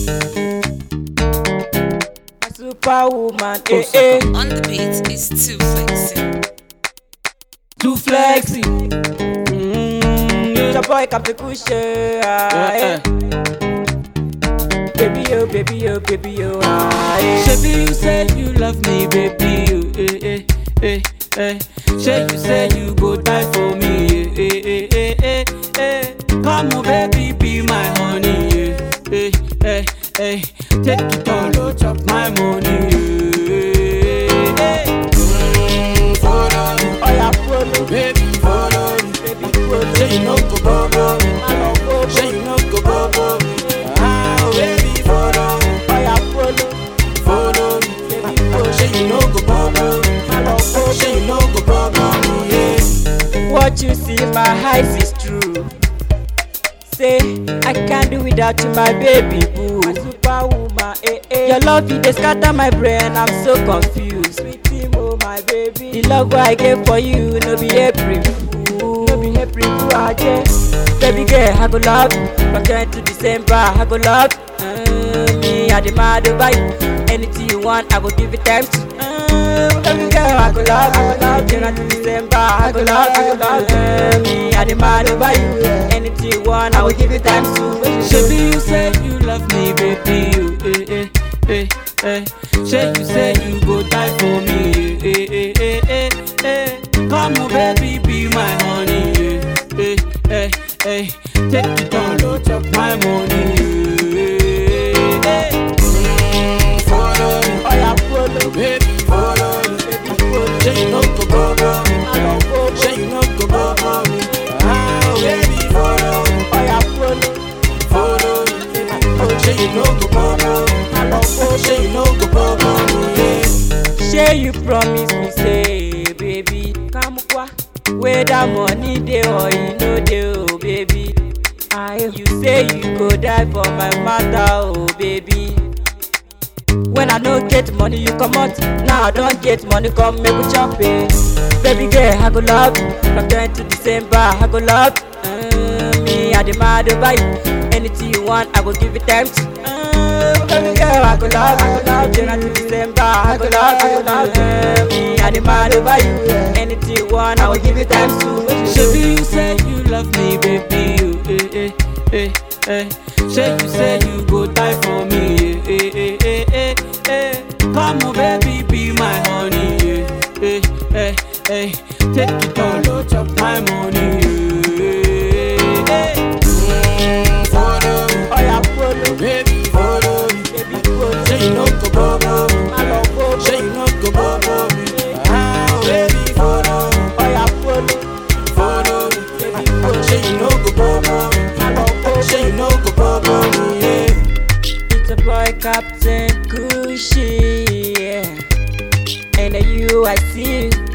My superwoman, eh eh. On the beat is too flexing. Too flexy. Mm, your boy Captain Kushe. Ah, eh. Baby, oh, baby, oh, baby, oh, ah, eh. Shebi you say you love me, baby. You, eh, eh, eh, eh. Say you say you go die for me, eh, eh, eh, eh, eh. Come on, baby, be my honey, eh, eh, eh, eh. Take it all, oh, chop my money, eh, eh. Mm, follow me, Oh, yeah, follow, baby, follow me. baby, follow. Say you no go bubble me, I love follow. say you no go bubble me. Ah, oh, baby, follow me, Oh, yeah, follow, follow me. baby, follow. Say you no go bubble me. I love follow. Say you no go bubble me, yeah. What you see in my eyes is true. Say, I can't do without you, my baby boo. My superwoman, eh eh. Your love, it dey scatter my brain, I'm so confused. Sweetie mo, my baby. The love I gave for you, no be April fool. No be April fool, aje. Baby girl, I go love you. From Jan to December, I go love you. Uh, me, I demand over you. Anything you want, I go give it time to. Uh, baby girl, I go love you. I go love you. Jan to December, I go love you. I go love you. Uh, me, I demand over you. Anything you want, I will give it time to. Shebi you say you love me, baby. You, eh, eh, eh, eh. Say you say you go die for me, eh, eh, eh, eh, eh. Come on, baby, be my honey, eh, eh, eh, eh. Take it all, oh, chop my money, eh, eh. Mm, follow me, Oh, yeah, follow, baby, follow me. baby, follow. Say you no go bubble me, I love follow. say you no go bubble me. Ah, baby, follow me. Oh, yeah, follow, Follow me. baby, follow. Say you no go bubble me. I love follow. Say you no go bubble me. Yeah. Shey you promise me say baby come kwa whether money dey or e no dey oh baby I you say you go die for my matter oh baby when I no get money you comot now I don get money come make we chop it baby girl I go love you from Jan to December I go love you uh, me I dey mad over you anything you want I go give it time to uh, baby girl I go love you I go love you Jan to December I go love you I go love you uh, me I dey mad over you anything you want I will give it time to Shebi you say you love me, baby. You, eh, eh, eh, eh. Say you say you go die for me, eh, eh, eh, eh, eh. Come on, baby, be my honey, eh, eh, eh, eh. Take it all, oh, chop my money, eh, eh. Mm, follow me, Oh yeah follow baby, follow me. baby follow Say you no go bubble me, I love follow say you no go bubble me. Ah, baby, follow me. Oh yeah follow Follow me, baby follow say you no go bubble me. I love follow Say you no go bubble me, yeah. It's a boy Captain Cushy, yeah. And you, I see you.